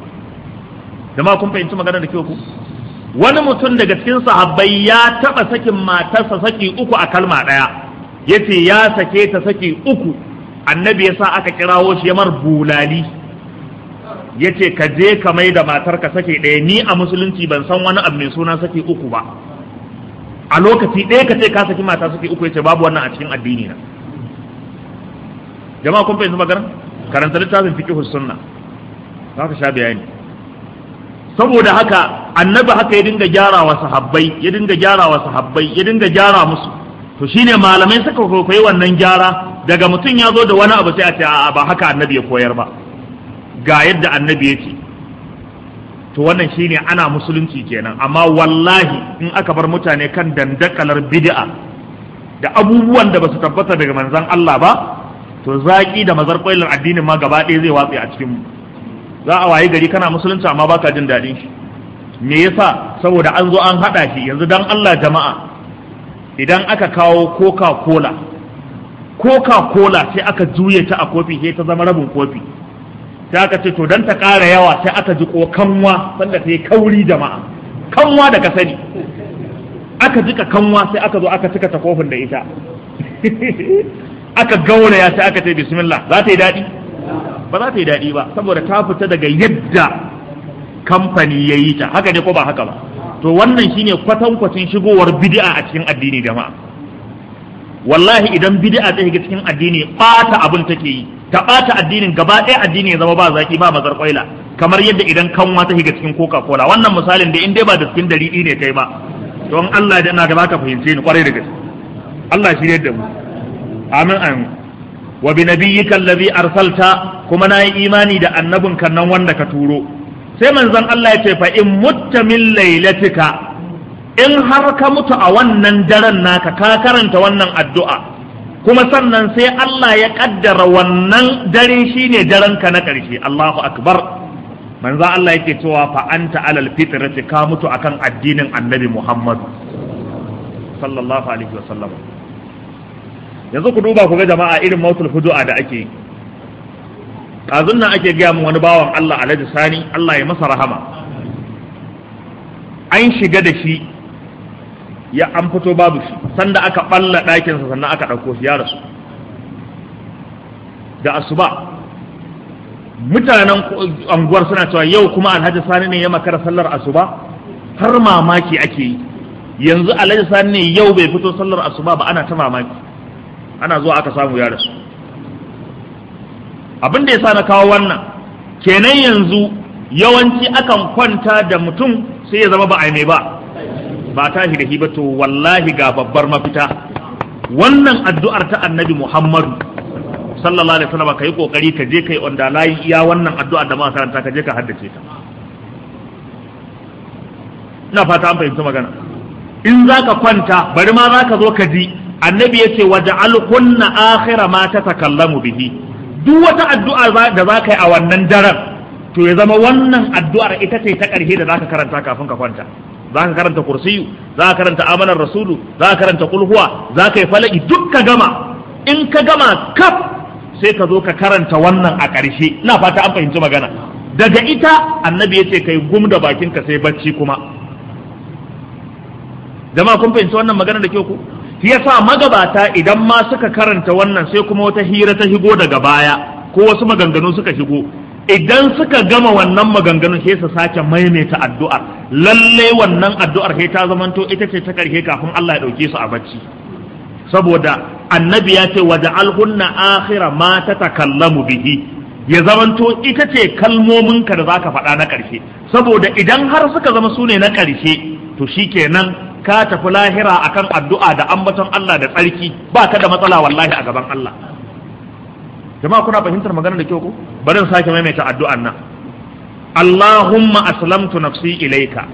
jama'a kun fahimci magana da kyau ku wani mutum daga cikin sahabbai ya taba sakin matarsa saki uku a kalma daya yace ya sake ta saki uku annabi ya sa aka kirawo shi ya mar bulali yace ka je ka mai da matarka sake ɗaya ni a musulunci ban san wani abu mai suna saki uku ba a lokaci ɗaya ka ce ka saki mata saki uku yace babu wannan a cikin addini na jama'a kun fahimci magana karanta littafin fiqh sunna za ka sha bayani saboda haka annabi haka ya dinga gyara wa sahabbai ya dinga gyara wa sahabbai ya dinga gyara musu to shine malamai suka koyi wannan gyara daga mutum ya zo da wani abu sai a ce a'a ba haka annabi ya koyar ba ga yadda annabi ya ce to wannan shine ana musulunci kenan amma wallahi in aka bar mutane kan dandakalar bid'a da abubuwan da basu tabbata daga manzon Allah ba to zaki da mazar addinin ma gaba ɗaya zai watse a cikin mu za a waye gari kana musulunci amma baka jin daɗin shi me yasa saboda an zo an haɗa shi yanzu dan Allah jama'a idan aka kawo coca cola coca cola sai aka juye ta a kofi sai ta zama rabin kofi sai aka ce to dan ta ƙara yawa sai aka ji ko kanwa sanda ta yi kauri jama'a kanwa da ka sani aka jika kanwa sai aka zo aka cika ta kofin da ita aka gauraya sai aka ce bismillah za ta yi daɗi ba za ta yi daɗi ba saboda ta fita daga yadda kamfani ya yi ta haka ne ko ba haka ba to wannan shine kwatankwacin shigowar bid'a a cikin addini jama'a wallahi idan bid'a ta shiga cikin addini ɓata abin take yi ta ɓata addinin gaba ɗaya addini ya zama ba zaki ba mazar kwaila kamar yadda idan kanwa ta shiga cikin coca cola wannan misalin da in dai ba da cikin dalili ne kai ba don Allah da ina ga baka fahimce ni kwarai da gaske Allah shi da mu amin amin wa bi nabiyyika allazi arsalta kuma nayi imani da annabin kan nan wanda ka turo sai manzon Allah ya ce fa in mutta min lailatika in har ka mutu a wannan daren naka ka karanta wannan addu'a kuma sannan sai Allah ya kaddara wannan dare shine daren ka na ƙarshe Allahu akbar manzo Allah yake cewa fa anta alal fitrati ka mutu akan addinin annabi Muhammad sallallahu alaihi wasallam yanzu ku duba ku ga jama'a irin mautul fudu'a da ake yi ɗazun nan ake gaya min wani bawan Allah alhaji sani Allah ya masa rahama an shiga da shi ya an fito babu shi sanda aka ɓalla ɗakinsa sannan aka ɗauko shi ya rasu da asuba mutanen anguwar suna cewa yau kuma alhaji sani ne ya makara sallar asuba har mamaki ake yi yanzu alhaji sani ne yau bai fito sallar asuba ba ana ta mamaki ana zuwa aka samu ya rasu abin da ya sa na kawo wannan kenan yanzu yawanci akan kwanta da mutum sai ya zama ba a mai ba ba ta da hiba to wallahi ga babbar mafita wannan addu'ar ta annabi muhammadu sallallahu alaihi wasallam kai kokari ka je kai onda layi iya wannan addu'ar da muka karanta ka je ka haddace ta ina fata an fahimci magana in zaka kwanta bari ma zaka zo ka ji annabi yace waja'al kunna akhira ma tatakallamu bihi duk wata addu'a da za ka yi a wannan daren to ya zama wannan addu'ar ita ce ta ƙarshe da za ka karanta kafin ka kwanta za ka karanta kursiyu za ka karanta amanar rasulu za ka karanta kulhuwa za ka yi falaki duk ka gama in ka gama kaf sai ka zo ka karanta wannan a ƙarshe ina fata an fahimci magana daga ita annabi ya ce kai gum da bakinka sai bacci kuma jama'a kun fahimci wannan magana da kyau ku shi yasa magabata idan ma suka karanta wannan sai kuma wata hira ta shigo daga baya ko wasu maganganu suka shigo idan suka gama wannan maganganun sai su sake maimaita addu'ar lalle wannan addu'ar sai ta zamanto ita ce ta karshe kafin Allah ya dauke su a bacci saboda annabi ya ce waja'alhunna akhira ma tatakallamu bihi ya zamanto ita ce kalmominka da zaka faɗa na ƙarshe saboda idan har suka zama su ne na ƙarshe to shikenan ka tafi lahira akan addu'a da ambaton Allah da tsarki ba ka da matsala wallahi a gaban Allah jama'a kuna fahimtar maganar da kyau ko bari in sake maimaita addu'an nan Allahumma aslamtu nafsi ilayka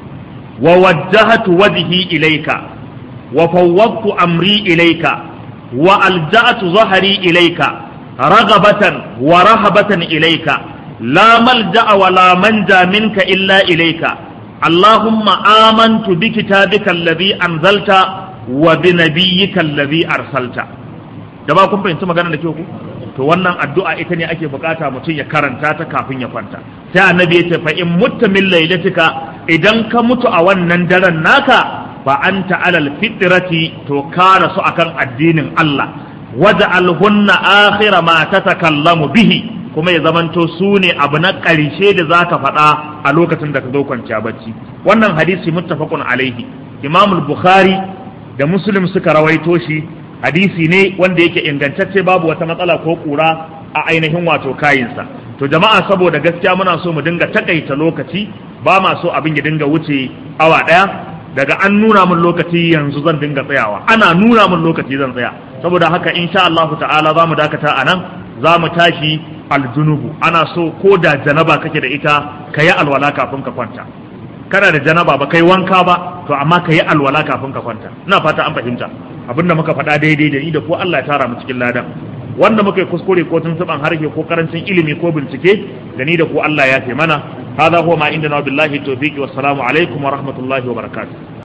wa wajjahtu wajhi ilayka wa fawwadtu amri ilayka wa alja'tu dhahri ilayka raghabatan wa rahabatan ilayka la malja'a wa la manja minka illa ilayka اللهم آمنت بكتابك الذي أنزلت وبنبيك الذي أرسلت jama'a kun fahimci magana da kyau ku to wannan addu'a ita ne ake bukata mutum ya karanta ta kafin ya kwanta sai annabi ya ce fa in mutta min lailatika idan ka mutu a wannan daren naka fa anta alal fitrati to ka rasu akan addinin Allah waj'alhunna akhira ma tatakallamu bihi kuma ya zamanto su ne abu na ƙarshe da za ka faɗa a lokacin da ka zo kwanciya bacci wannan hadisi muttafaqun alaihi imam bukhari da muslim suka rawaito shi hadisi ne wanda yake ingantacce babu wata matsala ko kura a ainihin wato kayinsa to jama'a saboda gaskiya muna so mu dinga takaita lokaci ba ma so abin ya dinga wuce awa ɗaya daga an nuna min lokaci yanzu zan dinga tsayawa ana nuna min lokaci zan tsaya saboda haka insha Allah ta'ala za mu dakata a nan za mu tashi aljunubu ana so ko da janaba kake da ita ka yi alwala kafin ka kwanta kana da janaba ba kai wanka ba to amma ka yi alwala kafin ka kwanta ina fata an fahimta abinda muka faɗa daidai da ni da ko Allah ya tara mu cikin ladan wanda muka yi kuskure ko tuntuban harshe ko karancin ilimi ko bincike da ni da ko Allah ya ce mana hada huwa ma inda na billahi tawfiqi wassalamu alaikum wa rahmatullahi wa barakatuh